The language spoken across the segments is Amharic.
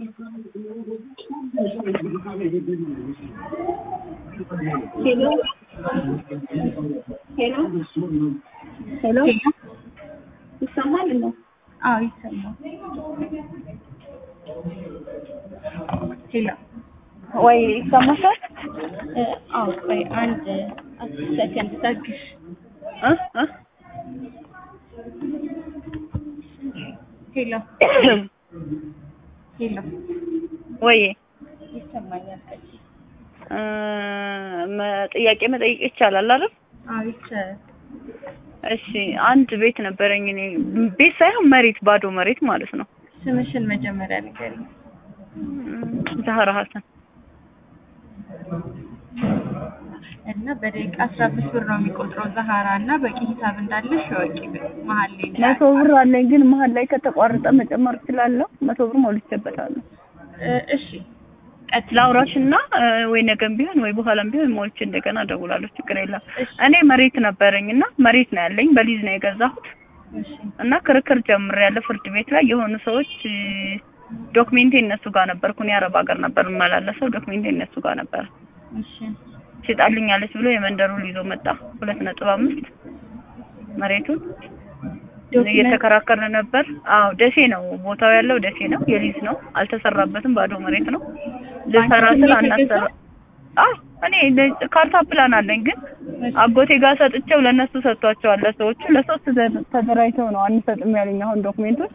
ሄሎ ሄሎ ሄሎ ይሰማል ነው? አዎ ይሰማል። ሄሎ ወይ ይሰማሻል? እ፣ አዎ ቆይ አንድ አስር ሰከንድ ታግሽ። እ እ ሄሎ ሄሎ ወይ ይሰማኛል። ቀጥይ። እ፣ መ- ጥያቄ መጠየቅ ይቻላል አይደል? አዎ ይቻላል። እሺ አንድ ቤት ነበረኝ እኔ ቤት ሳይሆን መሬት ባዶ መሬት ማለት ነው። ስምሽን መጀመሪያ ንገሪኝ። ዛህራ ሀሰን እና በደቂቃ አስራ አምስት ብር ነው የሚቆጥረው ዛሃራ እና በቂ ሂሳብ እንዳለሽ ወቂ መሀል ላይ እንዳለ። መቶ ብር አለኝ ግን መሀል ላይ ከተቋረጠ መጨመር እችላለሁ። መቶ ብር ሞልቼበታለሁ። እ፣ እሺ ቀጥይ። ላውራሽ እና እ፣ ወይ ነገም ቢሆን ወይ በኋላም ቢሆን ሞልቼ እንደገና እደውላለሁ። ችግር የለም። እሺ እኔ መሬት ነበረኝ እና መሬት ነው ያለኝ በሊዝ ነው የገዛሁት እሺ እና ክርክር ጀምሬያለሁ ፍርድ ቤት ላይ የሆኑ ሰዎች እ፣ ዶክሜንቴ እነሱ ጋር ነበርኩ። እኔ አረብ ሀገር ነበር የምመላለሰው። ዶክሜንቴ እነሱ ጋር ነበር። እሺ ሽጣልኛለች ብሎ የመንደሩን ይዞ መጣ። ሁለት ነጥብ አምስት መሬቱን ዶክመንት እየተከራከርን ነበር። አዎ ደሴ ነው ቦታው ያለው ደሴ ነው። የሊዝ ነው አልተሰራበትም። ባዶ መሬት ነው። ልሰራ ባንክ ስል ነው አናሰራ የተገዛው? አዎ እኔ ለ- ካርታ ፕላን አለኝ ግን አጎቴ ጋር ሰጥቼው ለእነሱ ሰጥቷቸዋል። ለሰዎቹ ለሶስት ዘ- ተደራጅተው ነው አንሰጥም ያለኝ። አሁን ዶክሜንቱን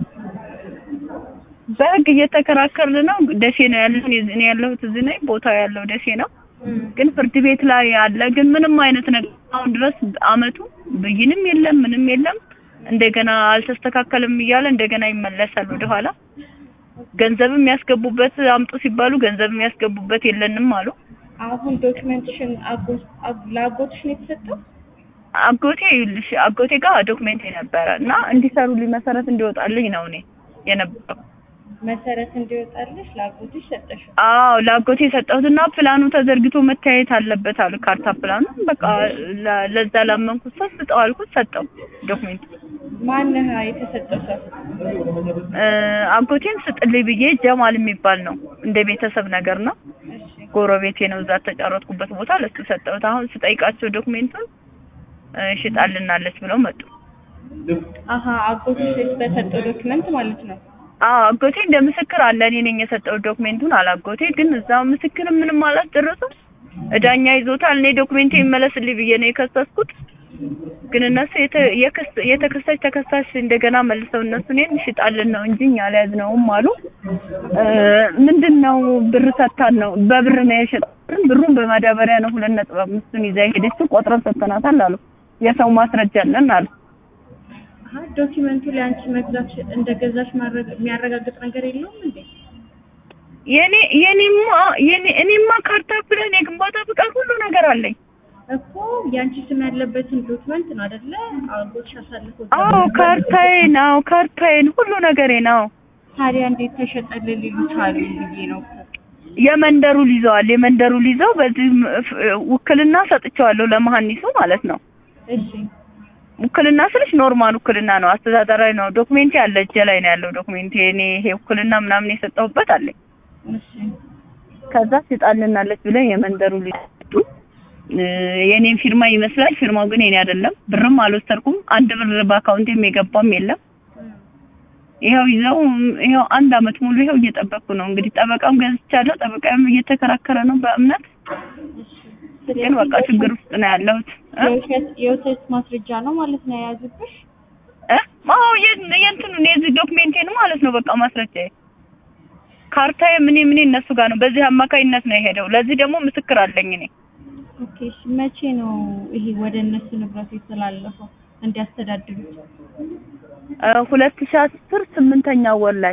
በህግ እየተከራከርን ነው። ደሴ ነው ያለው። እኔ ያለሁት እዚህ ነኝ። ቦታው ያለው ደሴ ነው። እም፣ ግን ፍርድ ቤት ላይ ያለ ግን ምንም አይነት ነገር አሁን ድረስ አመቱ ብይንም የለም ምንም የለም። እንደገና አልተስተካከልም እያለ እንደገና ይመለሳል ወደኋላ። ገንዘብ የሚያስገቡበት አምጡ ሲባሉ ገንዘብ የሚያስገቡበት የለንም አሉ። አሁን ዶክመንትሽን አጎ- አግ- ለአጎትሽ ነው የተሰጠው? አጎቴ ይኸውልሽ አጎቴ ጋር ዶክሜንት ነበረ እና እንዲሰሩልኝ መሰረት እንዲወጣልኝ ነው እኔ የነበረው። መሰረት እንዲወጣልሽ ለአጎትሽ ሰጠሽው። አዎ ለአጎቴ የሰጠሁትና ፕላኑ ተዘርግቶ መታየት አለበት አሉ። ካርታ ፕላኑ በቃ ለ- ለዛ ላመንኩት ሰው ስጠው አልኩት፣ ሰጠው ዶክሜንት ማንህ የተሰጠው ሰው? እ፣ አጎቴን ስጥልኝ ብዬ ጀማል የሚባል ነው እንደ ቤተሰብ ነገር ነው። እሺ ጎረቤቴ ነው። እዛ ተጫረትኩበት ቦታ ለሱ ሰጠሁት። አሁን ስጠይቃቸው ዶክሜንቱን እ፣ ሽጣልናለች ብለው መጡ። አሀ አጎትሽ በሰጠው ዶክመንት ማለት ነው። አዎ አጎቴ እንደ ምስክር አለ። እኔ ነኝ የሰጠሁት ዶክሜንቱን አላጎቴ ግን እዛ ምስክር ምንም አላስደረሱም። እዳኛ ይዞታል። እኔ ዶክሜንቴ ይመለስልኝ ብዬ ነው የከሰስኩት። ግን እነሱ የተ- የክስ- የተከሳሽ ተከሳሽ እንደገና መልሰው እነሱ እኔን ሽጣልን ነው እንጂ እኛ አልያዝነውም አሉ። እ፣ ምንድን ነው ብር ሰጥታን ነው በብር ነው የሸጥን። ብሩን በማዳበሪያ ነው ሁለት ነጥብ አምስቱን ይዛ ሄደችው ቆጥረን ሰጥተናታል አሉ። የሰው ማስረጃ አለን አሉ። አሀ ዶክመንቱ ላይ አንቺ መግዛት እንደገዛሽ ማረግ- የሚያረጋግጥ ነገር የለውም እንዴ? የኔ የኔማ የኔ እኔማ ካርታ ፕላን የግንባታ ፍቃድ ሁሉ ነገር አለኝ። እኮ የአንቺ ስም ያለበትን ዶክመንት ነው አይደለ? አጎትሽ አሳልፎ አዎ ካርታዬ ነው ካርታዬን ሁሉ ነገሬ ነው። ታዲያ እንዴት ተሸጠልን ሊሉ ቻሉ ብዬ ነው እኮ። የመንደሩ ሊዘዋል የመንደሩ ሊዘው በዚህ ም- ፍ- ውክልና ሰጥቼዋለሁ ለመሀኒሱ ማለት ነው። እሺ ውክልና ስልሽ ኖርማል ውክልና ነው፣ አስተዳደራዊ ነው። ዶክሜንቴ አለ እጄ ላይ ነው ያለው ዶክሜንቴ። እኔ ይሄ ውክልና ምናምን የሰጠሁበት አለኝ። እሺ ከዛ ሽጣልናለች ብለው የመንደሩ ሊሰጡ የኔን ፊርማ ይመስላል። ፊርማው ግን የኔ አይደለም። ብርም አልወሰድኩም። አንድ ብር በአካውንቴም የገባም የለም። ይኸው ይዘው ይኸው አንድ አመት ሙሉ ይኸው እየጠበቅኩ ነው። እንግዲህ ጠበቃም ገዝቻለሁ። ጠበቃም እየተከራከረ ነው በእምነት ግን በቃ ችግር ውስጥ ነው ያለሁት እ የውሸት የውሸት ማስረጃ ነው ማለት ነው የያዙብሽ? እ አዎ የ- የእንትኑን የዚህ ዶክሜንቴን ማለት ነው በቃ ማስረጃዬ ካርታዬ ምን ምን እነሱ ጋር ነው። በዚህ አማካኝነት ነው የሄደው። ለዚህ ደግሞ ምስክር አለኝ እኔ ኦኬ እሺ መቼ ነው ይሄ ወደ እነሱ ንብረት የተላለፈው እንዲያስተዳድሩት? እ ሁለት ሺህ አስር ስምንተኛ ወር ላይ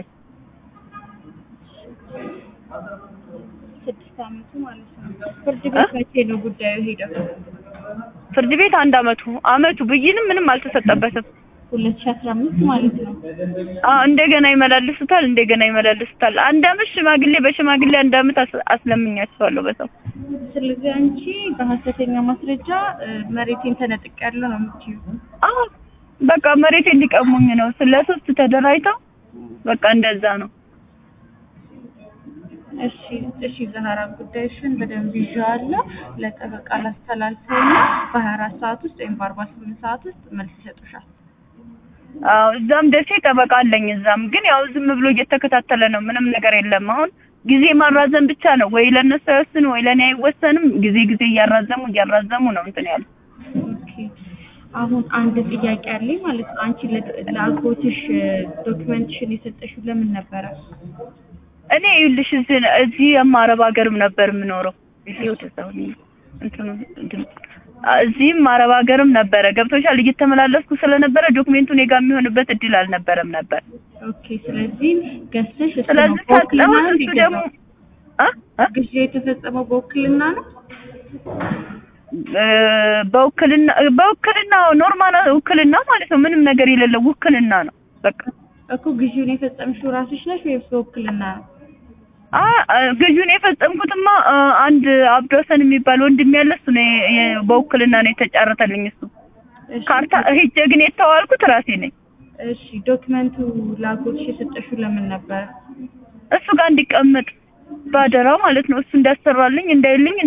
ስድስት አመቱ ማለት ነው። ፍርድ ቤት መቼ ነው ጉዳዩ ሄደው? ፍርድ ቤት አንድ አመቱ አመቱ ብይንም ምንም አልተሰጠበትም። ሁለት ሺህ አስራ አምስት ማለት ነው። አዎ እንደገና ይመላልሱታል፣ እንደገና ይመላልሱታል። አንድ አመት ሽማግሌ በሽማግሌ አንድ አመት አስ- አስለምኛቸዋለሁ በሰው ስለዚህ አንቺ በሀሰተኛ ማስረጃ እ፣ መሬቴን ተነጥቄያለሁ ነው የምትይው? አዎ በቃ መሬት እንዲቀሙኝ ነው። ስለ ሶስት ተደራጅተው በቃ እንደዛ ነው። እሺ እሺ ዛህራ ጉዳይሽን በደንብ ይዤዋለሁ። ለጠበቃ ላስተላልፈውና በሀያ አራት ሰዓት ውስጥ ወይም በአርባ ስምንት ሰዓት ውስጥ መልስ ይሰጡሻል። አዎ እዛም ደሴ ጠበቃ አለኝ። እዛም ግን ያው ዝም ብሎ እየተከታተለ ነው። ምንም ነገር የለም። አሁን ጊዜ ማራዘም ብቻ ነው። ወይ ለእነሱ አይወስን ወይ ለእኔ አይወሰንም። ጊዜ ጊዜ እያራዘሙ እያራዘሙ ነው እንትን ያሉ ኦኬ አሁን አንድ ጥያቄ አለኝ ማለት ነው። አንቺ ለ- ለአጎትሽ ዶክመንትሽን የሰጠሽው ለምን ነበረ? እኔ ይኸውልሽ እዚህ እዚህ አረብ ሀገርም ነበር የምኖረው። እዚህ ወደዛው እኔ እንትኑ እንትን እዚህም አረብ ሀገርም ነበረ ገብቶሻል። እየተመላለስኩ ስለነበረ ዶክሜንቱ እኔ ጋር የሚሆንበት እድል አልነበረም ነበር። ኦኬ ስለዚህ ገዝተሽ እሱ ነው ስለዚህ በውክልና ሰጠሁት። ነው እሱ ደግሞ የገዛው? እ እ ግዢ የተፈጸመው በውክልና ነው? እ በውክልና በውክልና ኖርማል ውክልና ማለት ነው። ምንም ነገር የሌለው ውክልና ነው በቃ። እኮ ግዢውን የፈጸምሽው ራስሽ ነሽ ወይስ በውክልና ነው? አ ግዢውን የፈጸምኩትማ አ፣ አንድ አብዶሰን የሚባል ወንድም ያለ እሱ ነው የ- የ- በውክልና ነው የተጫረተልኝ። እሱ እሺ፣ ካርታ ሄጄ ግን የተዋልኩት ራሴ ነኝ። እሺ ዶክመንቱ ለአጎትሽ የሰጠሽው ለምን ነበረ? እሱ ጋር እንዲቀመጥ ባደራ ማለት ነው። እሱ እንዳሰራልኝ እንዳይልኝ